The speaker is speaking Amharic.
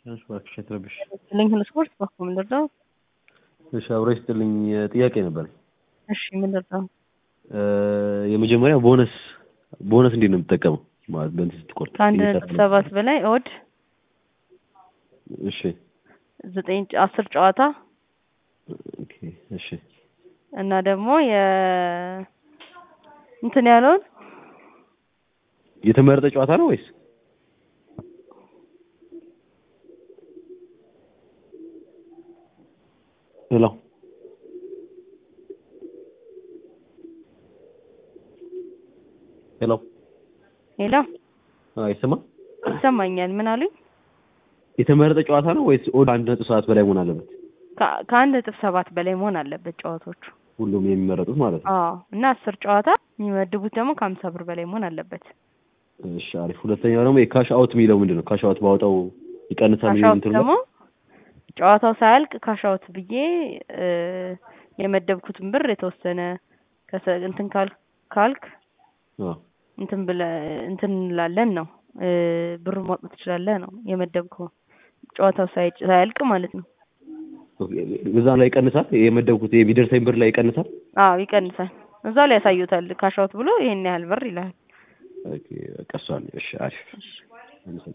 እሺ እባክሽ አትረብሽ። ልኝ ሁሉ ስፖርት በኩል ምንድን ነው? እሺ አብሮ ይስጥልኝ ጥያቄ ነበር። እሺ ምንድን ነው? የመጀመሪያ ቦነስ ቦነስ እንዴት ነው የምትጠቀመው? ማለት በእንትን ስትቆርጥ ከአንድ ነጥብ ሰባት በላይ ኦድ እሺ ዘጠኝ አስር ጨዋታ ኦኬ እሺ እና ደግሞ የ እንትን ያለውን የተመረጠ ጨዋታ ነው ወይስ ሄሎ ሄሎ ሄሎ አይሰማም? ይሰማኛል። ምን አሉኝ? የተመረጠ ጨዋታ ነው ወይስ ኦድ አንድ ነጥብ ሰባት በላይ መሆን አለበት? ከ- ከአንድ ነጥብ ሰባት በላይ መሆን አለበት ጨዋታዎቹ። ሁሉም የሚመረጡት ማለት ነው። አዎ እና አስር ጨዋታ የሚመድቡት ደግሞ ከሀምሳ ብር በላይ መሆን አለበት። እሺ አሪፍ። ሁለተኛው ደግሞ የካሽ አውት የሚለው ምንድን ነው? ካሽ አውት ባወጣው ይቀንሳል የሚል ካሻውት እንትን ደግሞ ጨዋታው ሳያልቅ ካሻውት ብዬ እ የመደብኩትን ብር የተወሰነ ከሰ- እንትን ካል ካልክ አዎ እንትን ብለ እንትን እንላለን ነው እ ብሩን ማውጣት ትችላለህ ነው የመደብከው ጨዋታው ሳይ- ሳያልቅ ማለት ነው። ኦኬ፣ እዛ ላይ ይቀንሳል። የመደብኩት የሚደርሰኝ ብር ላይ ይቀንሳል። አዎ ይቀንሳል። እዛ ላይ ያሳዩታል። ካሻውት ብሎ ይሄን ያህል ብር ይላል። ኦኬ፣ በቃ እሷ ነው። እሺ አሪፍ።